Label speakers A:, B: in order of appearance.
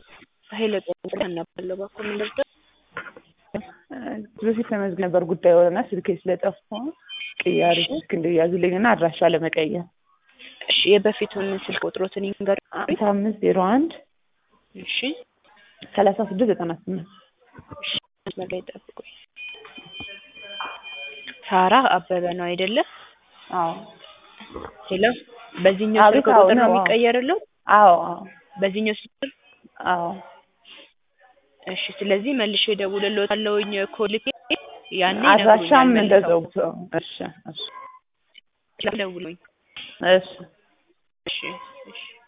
A: ኃይለ ጦር እናባለው በኩል ምንድነው
B: በፊት ተመዝግ ነበር ጉዳይ ሆነና ስልኬ ስለጠፋ ቅያሪ ስልክ እንዲያዙልኝ እና አድራሻ ለመቀየር
A: እሺ የበፊቱን ስልክ ቁጥሮትን ይንገሩ
B: አምሳ አምስት ዜሮ አንድ
A: እሺ
B: ሰላሳ ስድስት ዘጠና ስምንት
A: እሺ መስመር ላይ ጠብቁኝ ሳራ አበበ ነው አይደለ
B: አዎ
A: ሄሎ በዚህኛው
B: አቤት፣
A: ስልክ
B: አዎ
A: ቁጥር ነው
B: ነው፣ አዎ።
A: የሚቀየርለው
B: አዎ አዎ
A: በዚህኛው ስልክ
B: አዎ
A: እሺ ስለዚህ መልሼ እደውልልዎታለሁኝ ኮልኬ ያኔ
B: አድራሻም
A: ይነግሩኛል
B: እንደዛው
A: መልሰው።
B: እሺ እሺ
A: ደውሉኝ
B: እሺ
A: እሺ እሺ